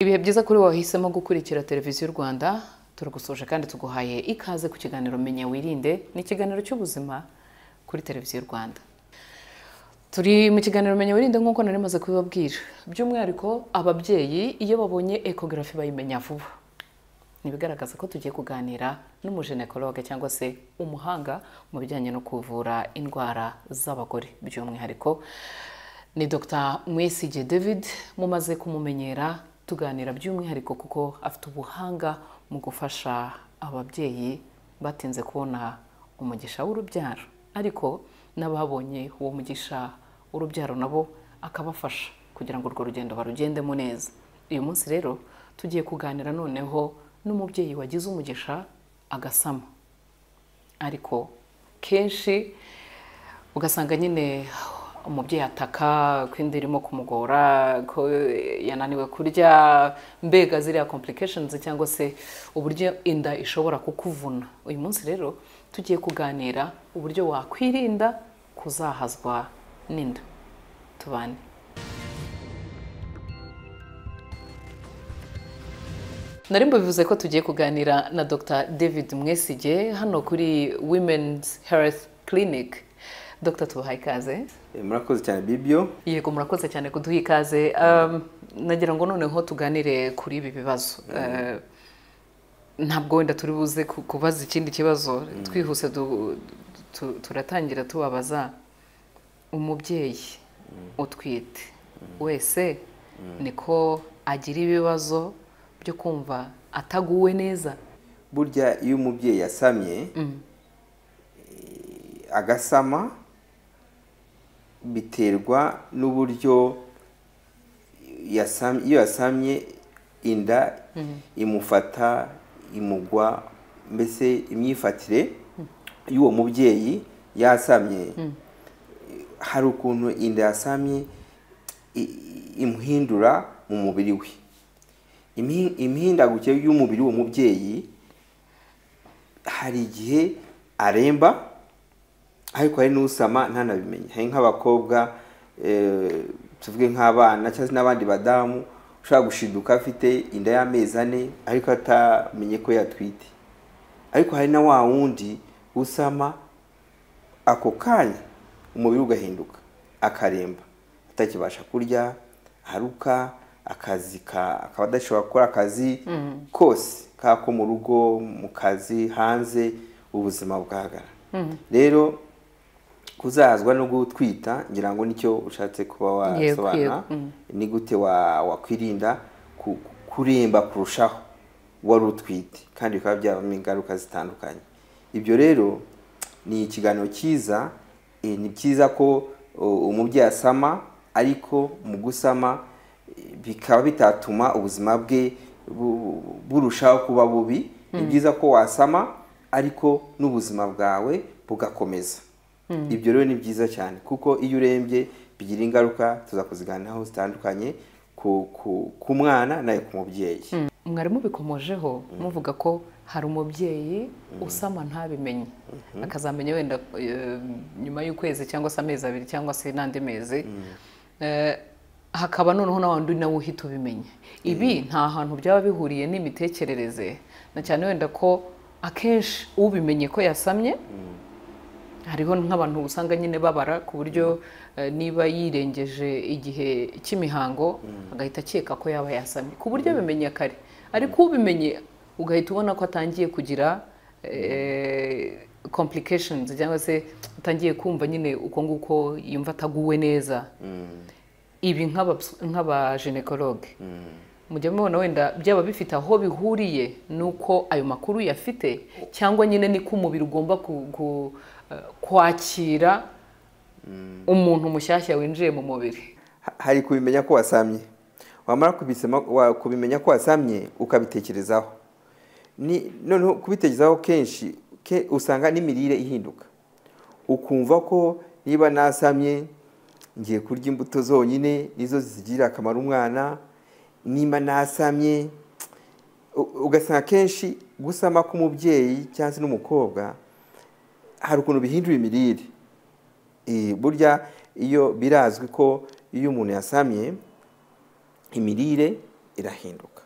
ibihe byiza kuri wowe wahisemo gukurikira televiziyo rwanda turagusoje kandi tuguhaye ikaze ku kiganiro menya wirinde ni ikiganiro cy'ubuzima kuri televiziyo rwanda turi mu kiganiro menya wirinde nk'uko nari maze kubibabwira by'umwihariko ababyeyi iyo babonye ekogarafi bayimenya vuba ni ibigaragaza ko tugiye kuganira n'umujenekologe cyangwa se umuhanga mu bijyanye no kuvura indwara z'abagore by'umwihariko ni Dr mwesige david mumaze kumumenyera tuganira by'umwihariko kuko afite ubuhanga mu gufasha ababyeyi batinze kubona umugisha w'urubyaro ariko n'ababonye uwo mugisha w'urubyaro nabo akabafasha kugira ngo urwo rugendo barugendemo neza uyu munsi rero tugiye kuganira noneho n'umubyeyi wagize umugisha agasama ariko kenshi ugasanga nyine umubyeyi ataka ko inda irimo kumugora ko yananiwe kurya mbega ziriya complications cyangwa se uburyo inda ishobora kukuvuna uyu munsi rero tugiye kuganira uburyo wakwirinda kuzahazwa n'inda tubane nari mbubivuze ko tugiye kuganira na dr david mwesige hano kuri women's health clinic dr tubahaye ikaze Eh, murakoze cyane bibyo yego murakoze cyane kuduha ikaze Um, nagira ngo noneho tuganire kuri ibi bibazo Eh, ntabwo wenda turi buze ku- kubaza ikindi kibazo twihuse du- tu- turatangira tubabaza umubyeyi utwite wese niko agira ibibazo byo kumva ataguwe neza burya iyo umubyeyi yasamye eh, agasama biterwa n'uburyo yasam- iyo yasamye inda imufata imugwa mbese imyifatire y'uwo mubyeyi yasamye hari ukuntu inda yasamye i- imuhindura mu mubiri we Imhi- imihindagukire y'umubiri w'uwo mubyeyi hari igihe aremba ariko hari n'usama ntanabimenye hari nk'abakobwa eh, tuvuge nk'abana cyangwa se n'abandi badamu ushobora gushiduka afite inda y'amezi ane ariko atamenye ko yatwite ariko hari na wa wundi usama ako kanya umubiri ugahinduka akaremba atakibasha kurya haruka akazi ka- akaba adashobora gukora akazi kose kaba ko mu rugo mu kazi hanze ubuzima bugahagarara rero kuzahazwa no gutwita ngira ngo nicyo ushatse kuba Yego, wasobanura yego, mm. ni gute wa- wakwirinda ku- kuremba kurushaho wari utwite kandi bikaba byabamo ingaruka zitandukanye ibyo rero ni ikiganiro cyiza eh, ni byiza ko o, umubyeyi asama ariko mu gusama eh, bikaba bitatuma ubuzima bwe bu- burushaho kuba bubi ni byiza ko wasama ariko n'ubuzima bwawe bugakomeza ibyo rero ni byiza cyane kuko iyo urembye bigira ingaruka tuzakuziganiraho zitandukanye ku, ku, ku mwana nayo ku mubyeyi mwarimu bikomojeho muvuga ko hari umubyeyi usama ntabimenye akazamenya wenda eh, nyuma y'ukwezi cyangwa se amezi abiri cyangwa se n'andi mezi Eh, hakaba noneho na wandi nawe uhita ubimenye ibi nta hantu byaba bihuriye n'imitekerereze na cyane wenda ko akenshi ubimenye ko yasamye hariho nk'abantu usanga nyine babara ku buryo eh, niba yirengeje igihe cy'imihango agahita akeka ko yaba yasamye ku buryo abimenye kare ariko ubimenye ugahita ubona ko atangiye kugira eh, complications cyangwa se atangiye kumva nyine uko nguko yumva ataguwe neza ibi nk'ababs- nk'abajenekologe mujya mubona wenda byaba bifite aho bihuriye n'uko ayo makuru uyafite cyangwa nyine niko umubiri ugomba ku- ku- eh, kwakira umuntu mushyashya winjiye mu mubiri Ha- hari kubimenya ko wasamye wamara kubisema- wa- kubimenya ko wasamye ukabitekerezaho Ni- noneho kubitekerezaho kenshi ke- usanga n'imirire ihinduka ukumva ko niba nasamye ngiye kurya imbuto zonyine nizo zigirira akamaro umwana niba nasamye u- ugasanga kenshi gusama k'umubyeyi cyangwa se n'umukobwa hari ukuntu bihindura imirire Eh, burya iyo birazwi ko iyo umuntu yasamye imirire irahinduka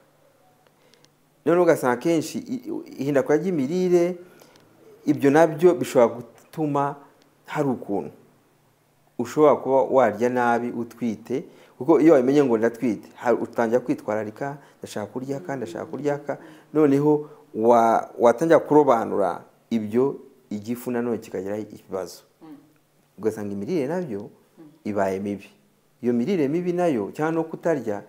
noneho ugasanga akenshi ihindagura ry'imirire ibyo nabyo bishobora gutuma hari ukuntu ushobora kuba warya nabi utwite kuko iyo wabimenye ngo ndatwite hari- utangira kwitwararika ndashaka kurya aka ndashaka kurya aka noneho wa- watangira kurobanura ibyo igifu nanone kikagiraho ikibazo ugasanga imirire nabyo ibaye mibi iyo mirire mibi nayo cyangwa no kutarya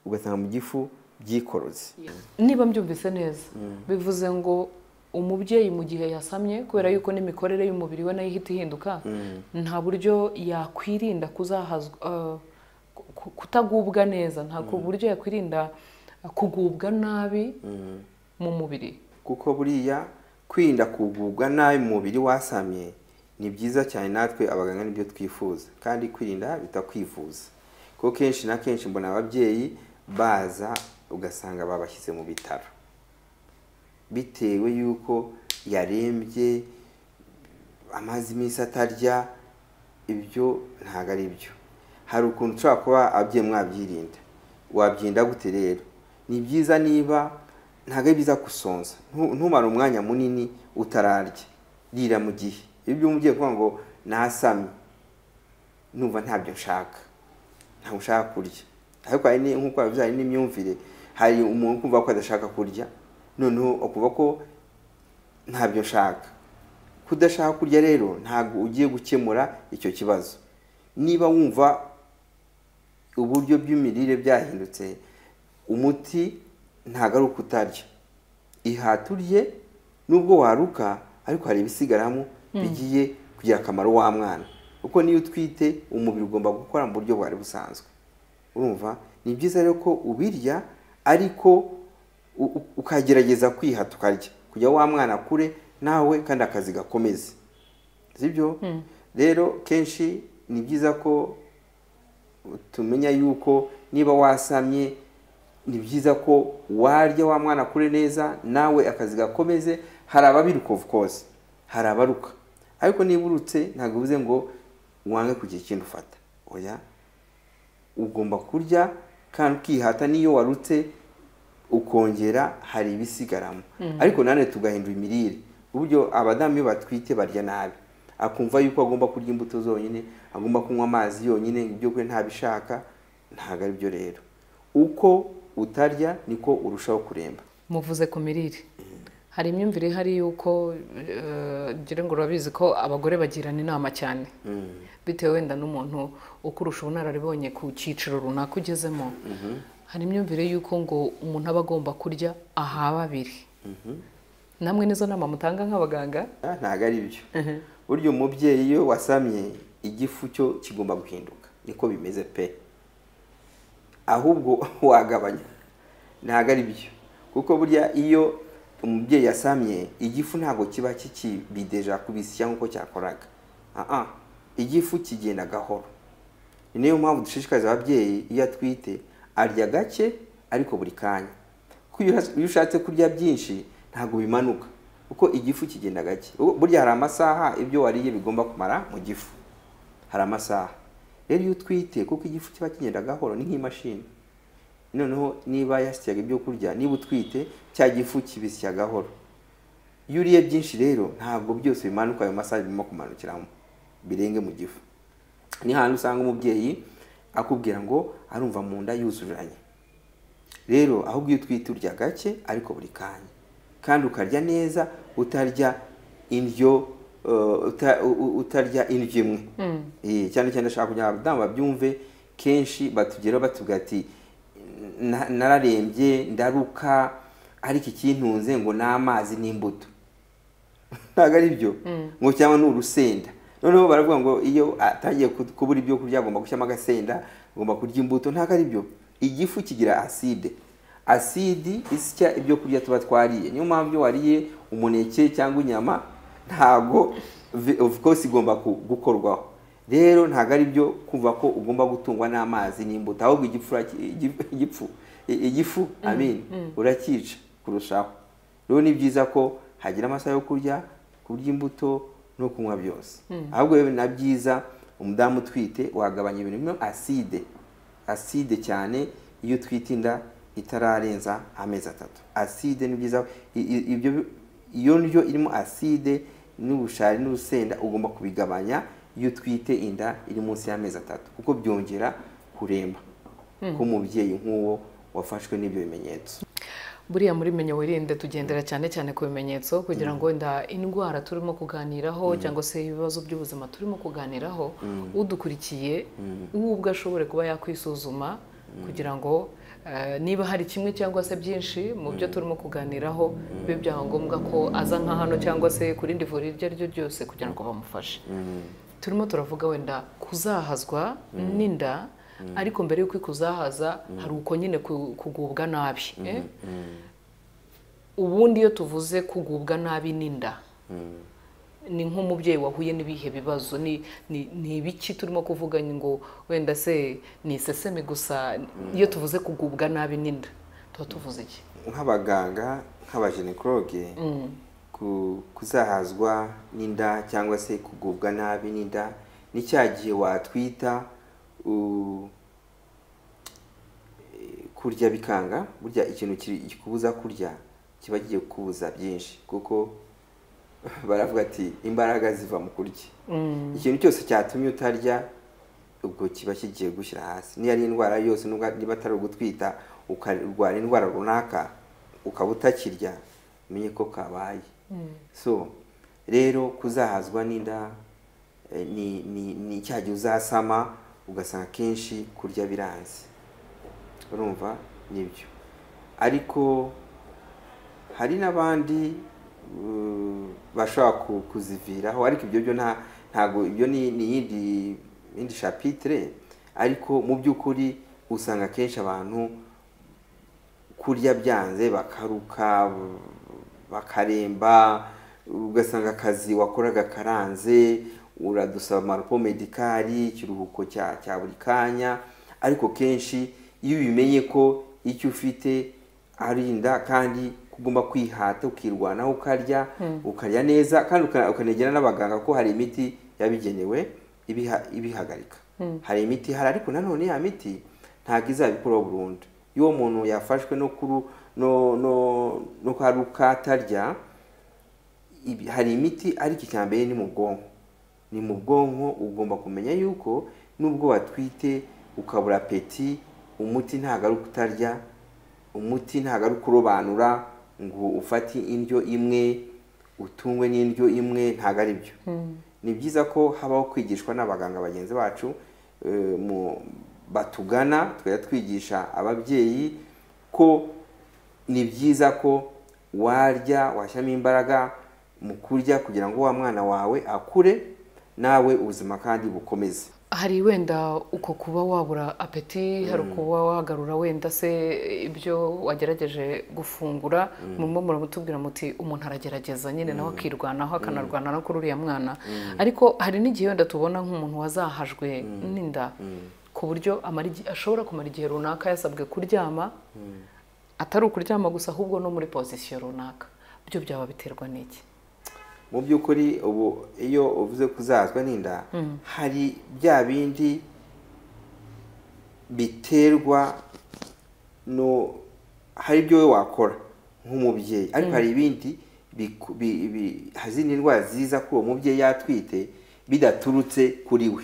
ugasanga mu gifu byikoroze niba mbyumvise neza bivuze ngo umubyeyi mu gihe yasamye kubera yuko n'imikorere y'umubiri we nayo ihita ihinduka nta buryo yakwirinda kuzahazwa eh, ku- kutagubwa neza nta buryo yakwirinda kugubwa nabi mu mubiri kuko buriya kwirinda kugubwa nabi mu mubiri wasamye ni byiza cyane natwe abaganga nibyo twifuza kandi kwirinda bita kwivuza kuko kenshi na kenshi mbona ababyeyi baza ugasanga babashyize mu bitaro bitewe y'uko yarembye amaze iminsi atarya ibyo ntabwo ari byo hari ukuntu ushobora kuba ababyeyi mwabyirinda wabyirinda gute rero ni byiza niba ntabwo ari byiza gusonza Ntu- ntumare umwanya munini utararya rira mu gihe ibyo umubyeyi kuvuga ngo nasamye numva ntabyo nshaka ntabwo nshaka kurya ariko hari ni- nk'uko babivuze hari n'imyumvire hari umuntu kumva ko adashaka kurya noneho ukumva ko ntabyo nshaka kudashaka kurya rero ntabwo ugiye gukemura icyo kibazo niba wumva uburyo bw'imirire byahindutse umuti ntabwo ari uko utarya ihata urye nubwo waruka ariko hari ibisigaramo bigiye kugira akamaro wa mwana kuko niyo utwite umubiri ugomba gukora mu buryo bwari busanzwe urumva ni byiza rero ko ubirya ariko u- u- ukagerageza kwihata ukarya kugira wa mwana akure nawe kandi akazi gakomeze sibyo rero kenshi ni byiza ko tumenya yuko niba wasamye ni byiza ko warya wa mwana akure neza nawe akazi gakomeze hari ababiruka of course hari abaruka ariko niba urutse ntabwo bivuze ngo wange kugira ikindi ufata oya ugomba kurya kandi ukihata n'iyo warutse ukongera hari ibisigaramo ariko nanone tugahindura imirire uburyo abadamu iyo batwite barya nabi akumva yuko agomba kurya imbuto zonyine agomba kunywa amazi yonyine ibyo kurya ntabishaka ntabwo ari byo rero uko utarya niko urushaho kuremba muvuze ku mirire hari imyumvire ihari y'uko eh, ngira ngo urabizi ko abagore bagirana inama cyane bitewe wenda n'umuntu ukurusha ubunararibonye ku cyiciro runaka ugezemo hari imyumvire y'uko ngo umuntu aba agomba kurya aha babiri namwe nizo nama mutanga nk'abaganga Ah, ntabwo ari byo burya umubyeyi iyo wasamye igifu cyo kigomba guhinduka niko bimeze pe ahubwo wagabanya ntabwo ari byo kuko burya iyo umubyeyi yasamye igifu ntabwo kiba kikibideja kubisya nk'uko cyakoraga Ah-ah, igifu kigenda gahoro ni niyo mpamvu dushishikariza ababyeyi iyo atwite arya gake ariko buri kanya kuko iyo uha- iyo ushatse kurya byinshi ntabwo bimanuka kuko igifu kigenda gake Ubu- burya hari amasaha ibyo wariye bigomba kumara mu gifu hari amasaha rero iyo utwite kuko igifu kiba kigenda gahoro ni nk'imashini noneho niba yasyaga ibyo kurya niba utwite cya gifu kibisya gahoro iyo uriye byinshi rero ntabwo byose bimanuka ayo masaha bigomba kumanukiramo birenge mu gifu ni hantu usanga umubyeyi akubwira ngo arumva mu nda yuzuranye rero ahubwo iyo utwite urya gake ariko buri kanya kandi ukarya neza utarya indyo eh, uta- u- u- utarya indyo imwe Eh, cyane cyane ndashaka kugira ngo abadamu babyumve kenshi batugeraho batubwira ati "Na- nararembye ndaruka ariko ikintunze ngo ni amazi n'imbuto ntabwo ari byo ngo cyangwa ni urusenda noneho baravuga ngo iyo atangiye ku- kubura ibyo kurya agomba gushyiramo agasenda agomba kurya imbuto ntabwo ari byo igifu kigira aside asidi isya ibyo kurya tuba twariye niyo mpamvu iyo wariye umuneke cyangwa inyama ntabwo vi- of course igomba ku- gukorwaho rero ntabwo ari byo kumva ko ugomba gutungwa n'amazi n'imbuto ahubwo igifu uraki- igif- igifu i- igifu amin uracyica kurushaho rero ni byiza ko hagira amasaha yo kurya kurya imbuto no kunywa byose ahubwo rero na byiza umudamu utwite wagabanya ibintu birimo aside aside cyane iyo utwite inda itararenza amezi atatu aside ni byiza i- i- ibyo bi- iyo ndyo irimo aside n'ubushari n'urusenda ugomba kubigabanya iyo utwite inda iri munsi y'amezi atatu kuko byongera kuremba k'umubyeyi nk'uwo wafashwe n'ibyo bimenyetso buriya muri menya wirinde tugendera cyane cyane ku bimenyetso kugira ngo wenda indwara turimo kuganiraho cyangwa se ibibazo by'ubuzima turimo kuganiraho udukurikiye we ubwe ashobore kuba yakwisuzuma kugira ngo eh, niba hari kimwe cyangwa se byinshi mu byo turimo kuganiraho bibe byaba ngombwa ko aza nka hano cyangwa se ku rindi vuriro iryo ari ryo ryose kugira ngo bamufashe turimo turavuga wenda kuzahazwa n'inda ariko mbere y'uko kuzahaza hari uko nyine ku- kugubwa nabi eh? ubundi iyo tuvuze kugubwa nabi n'inda ni nk'umubyeyi wahuye n'ibihe bibazo ni ni- ni ibiki turimo kuvuga ngo wenda se ni iseseme gusa iyo tuvuze kugubwa nabi n'inda tuba tuvuze iki nk'abaganga nk'abajenekologe ku- kuzahazwa n'inda cyangwa se kugubwa nabi n'inda ni cya gihe watwita u- eh, kurya bikanga burya ikintu kiri- kikubuza kurya kiba kigiye kukubuza byinshi kuko baravuga ati imbaraga ziva mu kurya ikintu cyose cyatumye utarya ubwo kiba kigiye gushyira hasi niyo ari indwara yose nubwo niba atari ugutwita ukarwara indwara runaka ukaba utakirya umenye ko kabaye so rero kuzahazwa n'inda eh, ni ni ni cya gihe uzasama ugasanga akenshi kurya biranze urumva nibyo ariko hari n'abandi uh, bashobora ku- kuziviraho ariko ibyo byo nta ntago ibyo ni ni yindi yindi chapitre ariko mu by'ukuri usanga akenshi abantu kurya byanze bakaruka bakaremba ugasanga akazi wakoraga karanze uradusaba amarupo medikari ikiruhuko cya cya buri kanya ariko kenshi iyo ubimenye ko icyo ufite ari inda kandi ugomba kwihata ukirwanaho ukarya ukarya neza kandi uka- ukanegera n'abaganga ko hari imiti yabigenewe ibiha- ibihagarika hari imiti ihari ariko nanone ya miti ntabwo izabikuraho burundu iyo uwo muntu yafashwe no kuru no no no kwaruka atarya ibi- hari imiti ariko icya mbere ni mu bwonko ni mu bwonko ugomba kumenya yuko nubwo watwite ukabura apeti umuti ntabwo ari ukutarya umuti ntabwo ari ukurobanura ngo ufate indyo imwe utungwe n'indyo imwe ntabwo ari byo ni byiza ko habaho kwigishwa n'abaganga bagenzi bacu eh, mu- batugana tukajya twigisha ababyeyi ko ni byiza ko warya washyiramo imbaraga mu kurya kugira ngo wa mwana wawe akure nawe ubuzima kandi bukomeze hari wenda uko kuba wabura apeti hari ukuba wagarura wenda se ibyo wagerageje gufungura murimo muramutubwira muti umuntu aragerageza nyine nawe akirwanaho akanarwana no kuri uriya mwana ariko hari n'igihe wenda tubona nk'umuntu wazahajwe n'inda ku buryo amara igi- ashobora kumara igihe runaka yasabwe kuryama atari ukuryama gusa ahubwo no muri pozisiyo runaka byo byaba biterwa n'iki mu by'ukuri ubu iyo uvuze kuzahazwa n'inda hari bya bindi biterwa no hari ibyo wowe wakora nk'umubyeyi ariko hari ibindi biku- bi- bi- hari izindi ndwara ziza kuri uwo mubyeyi yatwite bidaturutse kuri we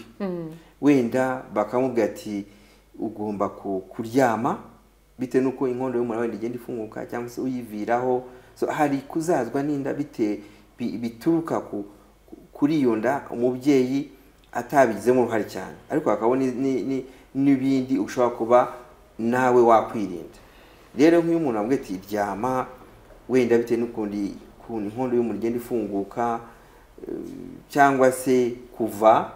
wenda bakamubwira ati ugomba ku- kuryama bitewe n'uko inkondo y'umura wenda igenda ifunguka cyangwa se uyiviraho so, hari kuzazwa n'inda bite bi- bituruka ku, ku- kuri iyo nda umubyeyi atabigizemo uruhare cyane ariko hakaba ni- ni- ni- n'ibindi ushobora kuba nawe wakwirinda rero nk'iyo umuntu amubwiye ati ryama wenda bitewe n'ukundi ukuntu inkondo y'umura igenda ifunguka eh, cyangwa se kuva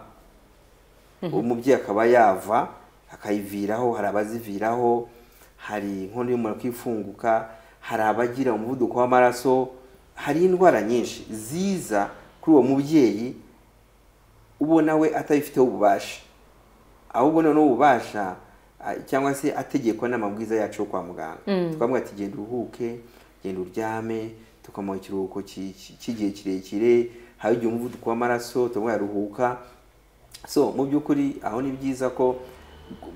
umubyeyi akaba yava akayiviraho hari abaziviraho hari inkondo y'umura ko ifunguka hari abagira umuvuduko w'amaraso hari indwara nyinshi ziza kuri uwo mubyeyi ubona we atabifiteho ububasha ahubwo noneho ububasha a- cyangwa se ategekwa n'amabwiriza yacu yo kwa muganga tukavuga ati genda uruhuke genda uryame tukamuha ikiruhuko ki- ki- cy'igihe kirekire hari igihe umuvuduko w'amaraso tukavuga ruhuka so mu by'ukuri aho ni byiza ko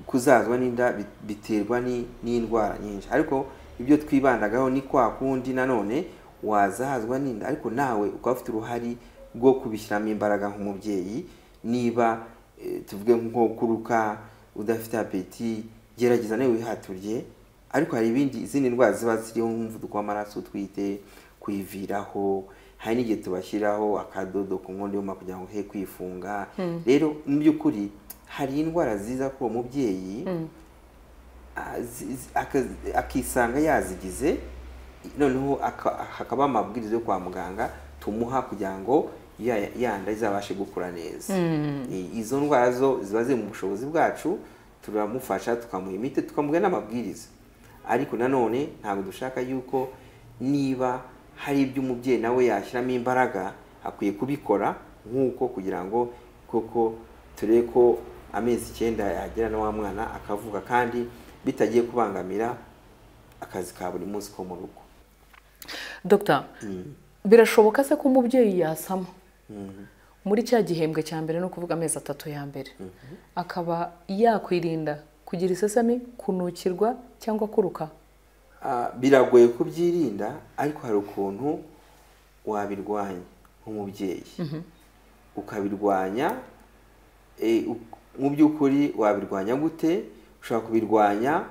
kuzazwa n'inda bi- biterwa ni- n'indwara nyinshi ariko ibyo twibandagaho ni kwa kundi nanone wazahazwa n'inda ariko nawe ukaba ufite uruhare rwo kubishyiramo imbaraga nk'umubyeyi niba eh, tuvuge nko kuruka udafite apeti gerageza nawe wihaturye ariko hari ibindi izindi ndwara ziba ziriho nk'umuvuduko w'amaraso utwite kwiviraho hari n'igihe tubashyiraho akadodo ku nkondo y'uma kugira ngo he kwifunga rero mu by'ukuri hari indwara ziza ko uwo mubyeyi a- zi- zi- aka- akisanga yazigize noneho aka- hakaba amabwiriza yo kwa muganga tumuha kugira ngo ya yanda izabashe gukura neza I- izo ndwara zo ziba ziri mu bushobozi bwacu turamufasha tukamuha imiti tukamubwira n'amabwiriza ariko nanone ntabwo dushaka yuko niba hari ibyo umubyeyi nawe yashyiramo imbaraga akwiye kubikora nk'uko kugira ngo koko turebe ko amezi icyenda yagera na wa mwana akavuka kandi bitagiye kubangamira akazi ka buri munsi ko mu rugo dogita birashoboka se ko umubyeyi yasama muri cya gihembwe cya mbere ni ukuvuga amezi atatu ya mbere akaba yakwirinda kugira isesame kunukirwa cyangwa kuruka Ah, biragoye kubyirinda ariko hari ukuntu wabirwanya nk'umubyeyi ukabirwanya eh, u- mu by'ukuri wabirwanya gute ushobora kubirwanya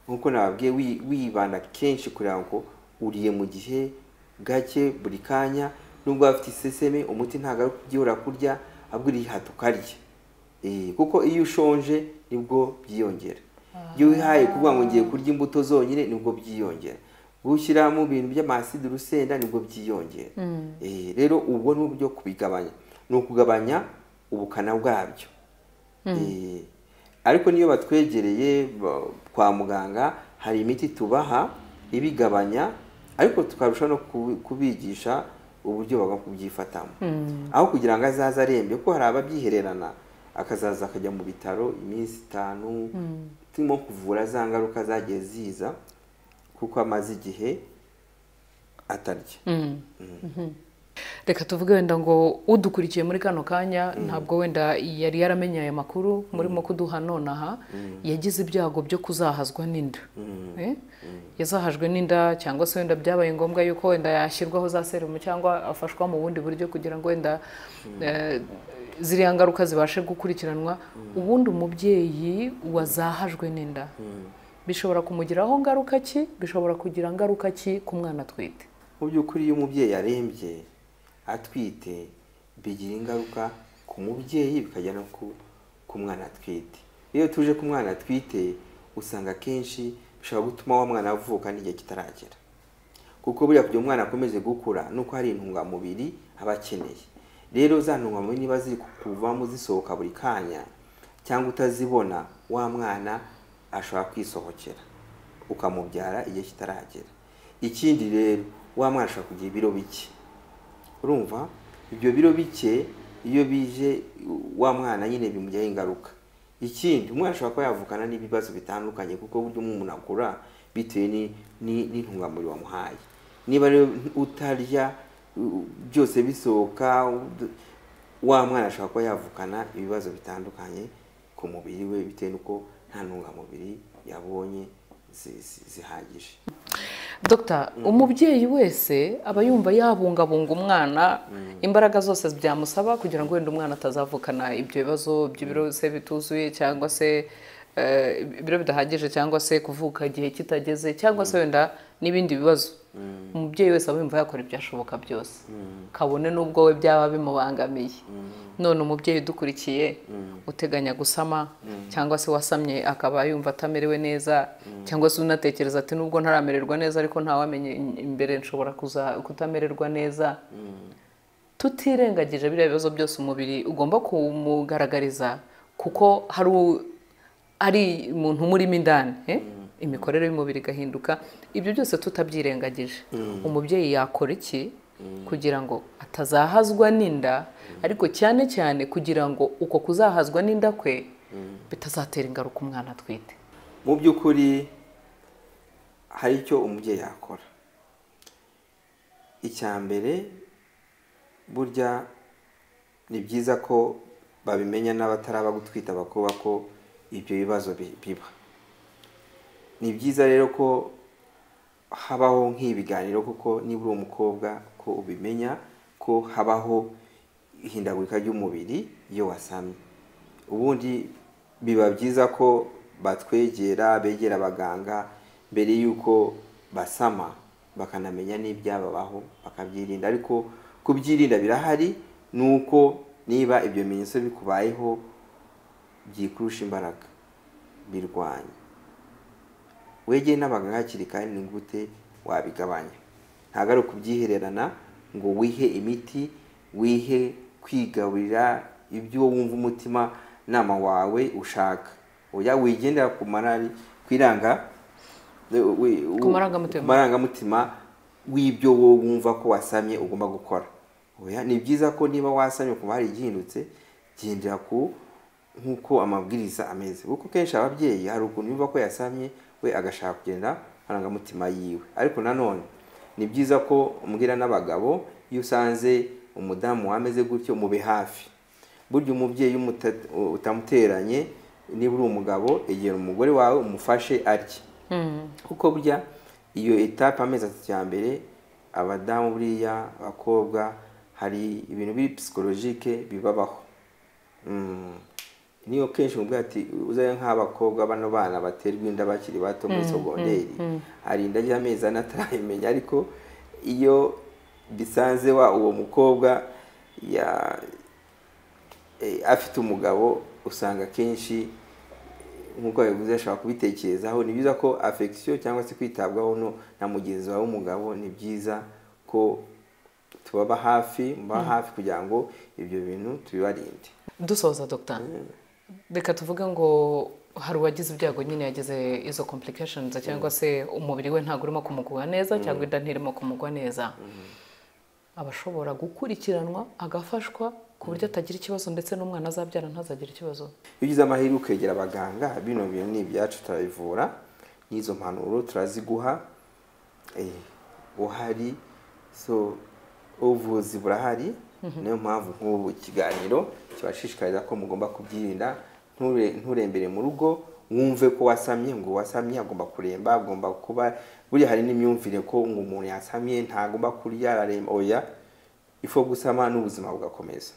nk'uko nababwiye wi- wibanda kenshi kugira ngo uriye mu gihe gake buri kanya nubwo waba ufite iseseme umuti ntabwo ari ukugihora kurya ahubwo urihata ukarya Eh, kuko iyo ushonje nibwo byiyongera iyo wihaye kuvuga ngo ngiye kurya imbuto zonyine nibwo byiyongera gushyiramo ibintu by'amaside urusenda nibwo byiyongera Eh, rero ubwo ni uburyo kubigabanya ni ukugabanya ubukana bwabyo Eh, ariko niyo batwegereye ba- kwa muganga hari imiti tubaha ibigabanya ariko tukarushaho no kubi- kubigisha uburyo bagomba kubyifatamo aho kugira ngo azaze arembye kuko hari ababyihererana akazaza akajya mu bitaro iminsi itanu turimo kuvura za ngaruka zagiye ziza kuko amaze igihe atarya reka tuvuge wenda ngo udukurikiye muri kano kanya ntabwo wenda yari yaramenye aya makuru murimo kuduha nonaha yagize ibyago byo kuzahazwa n'inda Eh? yazahajwe n'inda cyangwa se wenda byabaye ngombwa yuko wenda yashyirwaho za serumu cyangwa afashwa mu bundi buryo kugira ngo wenda eh, ziriya ngaruka zibashe gukurikiranwa ubundi umubyeyi wazahajwe n'inda bishobora kumugiraho ngaruka ki bishobora kugira ngaruka ki ku mwana atwite mu by'ukuri iyo umubyeyi arembye atwite bigira ingaruka ku mubyeyi bikajya no ku, ku mwana atwite iyo tuje ku mwana atwite usanga akenshi bishobora gutuma wa mwana avuka n'igihe kitaragera kuko buriya kugira umwana akomeze gukura ni uko hari intungamubiri aba akeneye rero za ntungamubiri niba ziri kuvamo zisohoka buri kanya cyangwa utazibona wa mwana ashobora kwisohokera ukamubyara igihe kitaragera ikindi rero wa mwana ashobora kugira ibiro bike urumva ibyo biro bike iyo bije wa mwana nyine bimugiraho ingaruka ikindi umwana ashobora kuba yavukana n'ibibazo bitandukanye kuko buryo umuntu akura bitewe ni- ni- n'intungamubiri wamuhaye niba rero utarya u- byose bisohoka ud- wa mwana ashobora kuba yavukana ibibazo bitandukanye ku mubiri we bitewe n'uko nta ntungamubiri yabonye zi- zi- zihagije Dogita umubyeyi wese aba yumva yabungabunga umwana imbaraga zose byamusaba kugira ngo wenda umwana atazavukana ibyo bibazo by'ibiro se bituzuye cyangwa se eh, ibiro bidahagije cyangwa se kuvuka igihe kitageze cyangwa se wenda n'ibindi bibazo umubyeyi wese aba yumva yakora ibyashoboka byose kabone n'ubwo we byaba bimubangamiye none umubyeyi udukurikiye uteganya gusama cyangwa se wasamye akaba yumva atamerewe neza cyangwa se unatekereza ati nubwo ntaramererwa neza ariko ntawamenye in- imbere nshobora kuza kutamererwa neza tutirengagije biriya bibazo byose umubiri ugomba kumugaragariza kuko hari u- ari umuntu umurimo indani eh? imikorere y'umubiri igahinduka ibyo byose tutabyirengagije umubyeyi yakora iki kugira ngo atazahazwa n'inda ariko cyane cyane kugira ngo uko kuzahazwa n'inda kwe bitazatera ingaruka umwana atwite mu by'ukuri hari icyo umubyeyi yakora icya mbere burya ni byiza ko babimenya n'abataraba gutwita bakubaka ko ibyo bibazo bi- biba ni byiza rero ko habaho nk'ibiganiro kuko niba uri umukobwa ko ubimenya ko habaho ihindagurika ry'umubiri iyo wasamye ubundi biba byiza ko batwegera begera abaganga mbere y'uko basama bakanamenya n'ibyababaho bakabyirinda ariko kubyirinda birahari ni uko niba ibyo bimenyetso bikubayeho byikurusha imbaraga birwanya wegeye n'abaganga hakiri kare ni gute wabigabanya ntabwo ari ukubyihererana ngo wihe imiti wihe kwigaburira ibyo wumva umutima nama wawe ushaka oya wigendera ku marari ku iranga we- we- Ku marangamutima. ku marangamutima w'ibyo wowe wumva ko wasamye ugomba gukora oya ni byiza ko niba wasamye ku hari igihindutse gendera ku nk'uko amabwiriza ameze kuko kenshi ababyeyi hari ukuntu yumva ko yasamye we agashaka kugenda amarangamutima yiwe ariko nanone ni byiza ko umbwira n'abagabo iyo usanze umudamu wameze gutyo mube hafi burya umubyeyi umuta- utamuteranye niba uri umugabo egera umugore wawe umufashe arye kuko burya iyo etape amezi atatu ya mbere abadamu buriya abakobwa hari ibintu biri psikologike bibabaho Mm. niyo kenshi mubwira ati uzajya nk'abakobwa bano bana baterwa inda bakiri bato muri sogonderi hari inda ry'amezi ane atarayimenya ariko iyo bisanze wa uwo mukobwa ya eh, afite umugabo usanga kenshi nk'uko yabivuze ashobora kubitekerezaho ni byiza ko afekisiyo cyangwa se kwitabwaho no na mugenzi wawe w'umugabo ni byiza ko tubaba hafi muba hafi kugira ngo ibyo bintu tubibarinde dusoza dogita reka tuvuge ngo hari uwagize ibyago nyine yagize izo complications cyangwa se umubiri we ntabwo urimo kumugwa neza cyangwa inda ntirimo kumugwa neza aba ashobora gukurikiranwa agafashwa ku buryo atagira ikibazo ndetse n'umwana azabyara ntazagire ikibazo iyo ugize amahirwe ukegera abaganga bino bintu ni ibyacu turabivura n'izo mpanuro turaziguha eh, uhari so ubuvuzi burahari niyo mpamvu nk'ubu ikiganiro kibashishikariza ko mugomba kubyirinda nture- nturembere mu rugo wumve ko wasamye ngo wasamye agomba kuremba agomba kuba buriya hari n'imyumvire ko ngo umuntu yasamye ntagomba kurya araremba oya ifu gusama n'ubuzima bugakomeza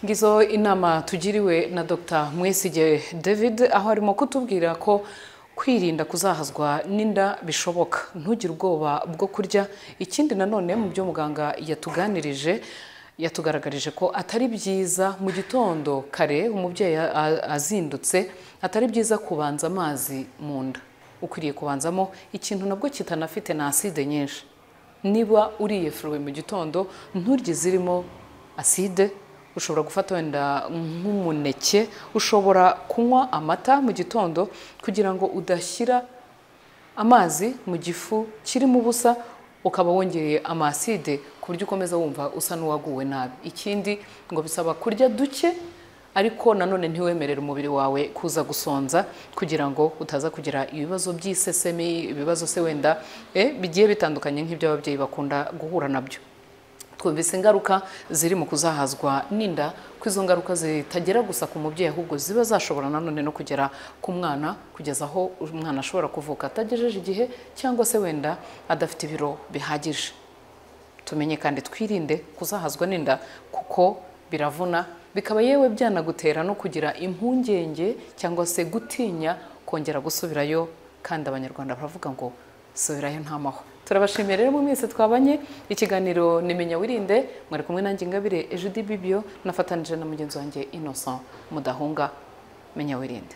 ngizo inama tugiriwe na dr mwesigye david aho arimo kutubwira ko kwirinda kuzahazwa n'inda bishoboka ntugire ubwoba bwo kurya ikindi nanone mu byo muganga yatuganirije yatugaragarije ko atari byiza mu gitondo kare umubyeyi a- a- azindutse atari byiza kubanza amazi mu nda ukwiriye kubanzamo ikintu nabwo kitanafite na aside nyinshi niba uriye furuwe mu gitondo nturye zirimo aside ushobora gufata wenda nk'umuneke ushobora kunywa amata mu gitondo kugira ngo udashyira amazi mu gifu kirimo ubusa ukaba wongereye amaside ku buryo ukomeza wumva usa n'uwaguwe nabi ikindi ngo bisaba kurya duke ariko nanone ntiwemerere umubiri wawe kuza gusonza kugira ngo utaza kugira ibibazo by'isesemi ibibazo se wenda eh, bigiye bitandukanye nk'ibyo ababyeyi bakunda guhura nabyo twumvise ingaruka ziri mu kuzahazwa n'inda ko izo ngaruka zitagera gusa ku mubyeyi ahubwo ziba zashobora nanone no kugera ku mwana kugeza aho umwana ashobora kuvuka atagejeje igihe cyangwa se wenda adafite ibiro bihagije tumenye kandi twirinde kuzahazwa n'inda kuko biravuna bikaba yewe byanagutera no kugira impungenge cyangwa se gutinya kongera gusubirayo kandi abanyarwanda baravuga ngo subirayo nta mahwa turabashimiye rero mu minsi twabanye ikiganiro nimenya wirinde mwari kumwe nanjye ingabire ejude bibio nafatanije na mugenzi wanjye innocent mudahunga menya wirinde